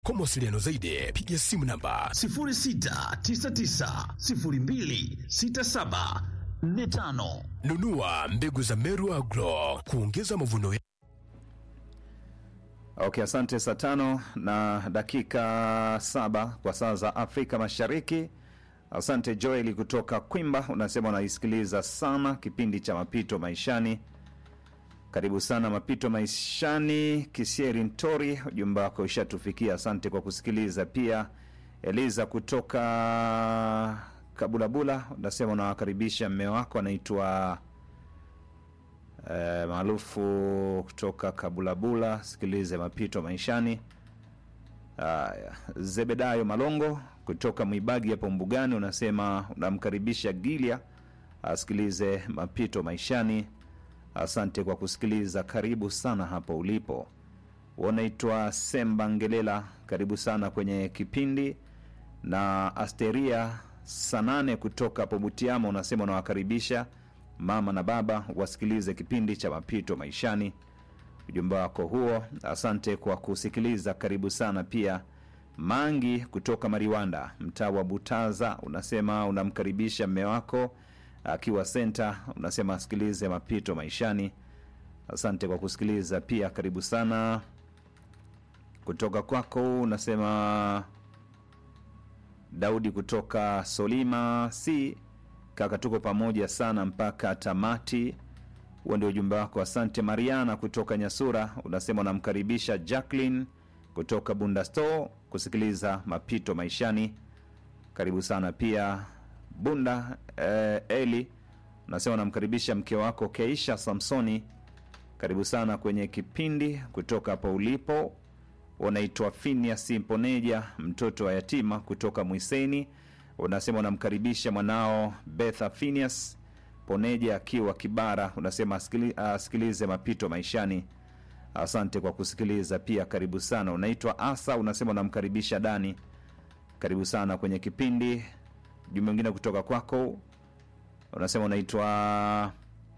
Kwa mawasiliano zaidi, piga simu namba 0699026745. nunua mbegu za Meru Agro kuongeza mavuno ya Okay, asante. Saa tano na dakika saba kwa saa za Afrika Mashariki. Asante Joel kutoka Kwimba, unasema unaisikiliza sana kipindi cha Mapito Maishani. Karibu sana Mapito Maishani. Kisieri Ntori, ujumbe wako ushatufikia, asante kwa kusikiliza. Pia Eliza kutoka Kabulabula unasema unawakaribisha mme wako anaitwa eh, maarufu kutoka Kabulabula, sikilize Mapito Maishani. Haya, Zebedayo Malongo kutoka Mwibagi hapo Mbugani unasema unamkaribisha Gilia asikilize Mapito Maishani. Asante kwa kusikiliza, karibu sana hapo ulipo. Unaitwa Semba Ngelela, karibu sana kwenye kipindi. Na Asteria Sanane kutoka hapo Butiama unasema unawakaribisha mama na baba wasikilize kipindi cha Mapito Maishani. Ujumbe wako huo, asante kwa kusikiliza, karibu sana. Pia Mangi kutoka Mariwanda, mtaa wa Butaza, unasema unamkaribisha mme wako akiwa senta, unasema asikilize Mapito Maishani. Asante kwa kusikiliza pia, karibu sana. Kutoka kwako unasema Daudi kutoka Solima si kaka, tuko pamoja sana mpaka tamati. Huo ndio ujumbe wako, asante. Mariana kutoka Nyasura unasema unamkaribisha Jacqueline kutoka Bunda Store kusikiliza Mapito Maishani. Karibu sana pia Bunda. Eh, Eli unasema unamkaribisha mke wako Keisha Samsoni. Karibu sana kwenye kipindi kutoka hapo ulipo. Unaitwa Phineas Mponeja, mtoto wa yatima kutoka Mwiseni. Unasema unamkaribisha mwanao Betha Phineas Poneja akiwa Kibara. Unasema asikili- asikilize Mapito Maishani. Asante kwa kusikiliza pia, karibu sana. Unaitwa Asa, unasema unamkaribisha Dani. Karibu sana kwenye kipindi. Jumbe mwingine kutoka kwako unasema unaitwa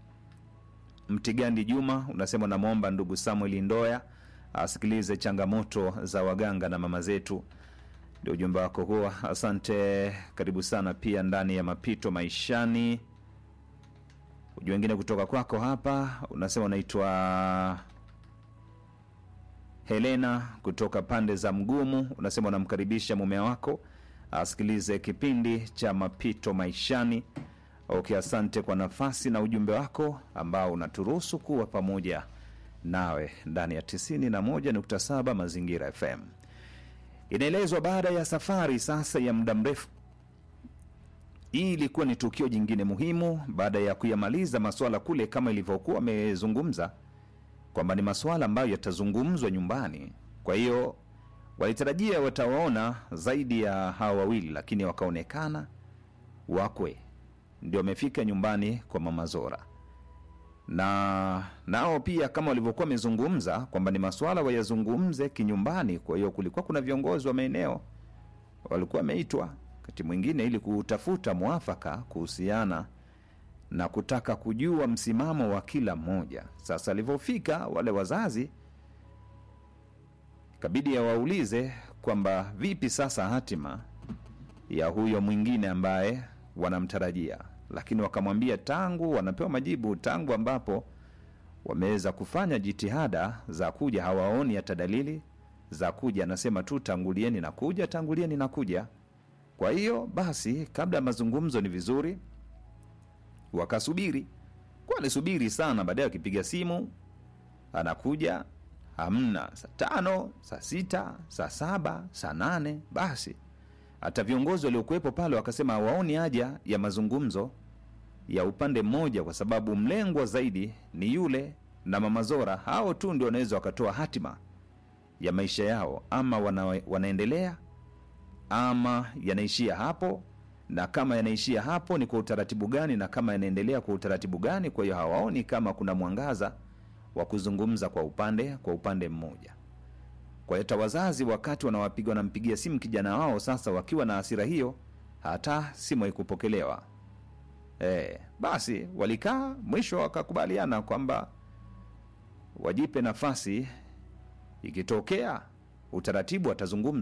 Mtigandi Juma, unasema unamwomba ndugu Samuel Ndoya asikilize changamoto za waganga na mama zetu. Ndio ujumbe wako huo, asante. Karibu sana pia ndani ya Mapito Maishani. Ujumbe wengine kutoka kwako hapa unasema unaitwa Helena kutoka pande za Mgumu, unasema unamkaribisha mume wako asikilize kipindi cha Mapito Maishani. Okay, asante kwa nafasi na ujumbe wako ambao unaturuhusu kuwa pamoja nawe ndani ya 91.7 Mazingira FM. Inaelezwa baada ya safari sasa ya muda mrefu, hii ilikuwa ni tukio jingine muhimu baada ya kuyamaliza maswala kule, kama ilivyokuwa amezungumza kwamba ni maswala ambayo yatazungumzwa nyumbani. Kwa hiyo walitarajia watawaona zaidi ya hawa wawili, lakini wakaonekana wakwe ndio wamefika nyumbani kwa mama Zora, na nao pia kama walivyokuwa wamezungumza kwamba ni maswala wayazungumze kinyumbani. Kwa hiyo kulikuwa kuna viongozi wa maeneo walikuwa wameitwa wakati mwingine ili kutafuta mwafaka kuhusiana na kutaka kujua msimamo wa kila mmoja. Sasa alivyofika wale wazazi, ikabidi awaulize kwamba vipi sasa hatima ya huyo mwingine ambaye wanamtarajia, lakini wakamwambia tangu wanapewa majibu, tangu ambapo wameweza kufanya jitihada za kuja, hawaoni hata dalili za kuja. Anasema tu tangulieni na kuja, tangulieni na kuja. Kwa hiyo basi, kabla ya mazungumzo, ni vizuri wakasubiri. Kwa alisubiri sana, baadaye akipiga simu anakuja, hamna. Saa tano, saa sita, saa saba, saa nane, basi hata viongozi waliokuwepo pale wakasema hawaoni haja ya mazungumzo ya upande mmoja, kwa sababu mlengwa zaidi ni yule na mama Zora. Hao tu ndio wanaweza wakatoa hatima ya maisha yao, ama wana, wanaendelea ama yanaishia hapo, na kama yanaishia hapo ni kwa utaratibu gani, na kama yanaendelea kwa utaratibu gani. Kwa hiyo hawaoni kama kuna mwangaza wa kuzungumza kwa upande kwa upande mmoja. Kwa hiyo hata wazazi wakati wanawapiga wanampigia simu kijana wao, sasa wakiwa na hasira hiyo, hata simu haikupokelewa. E, basi walikaa, mwisho wakakubaliana kwamba wajipe nafasi, ikitokea utaratibu atazungumza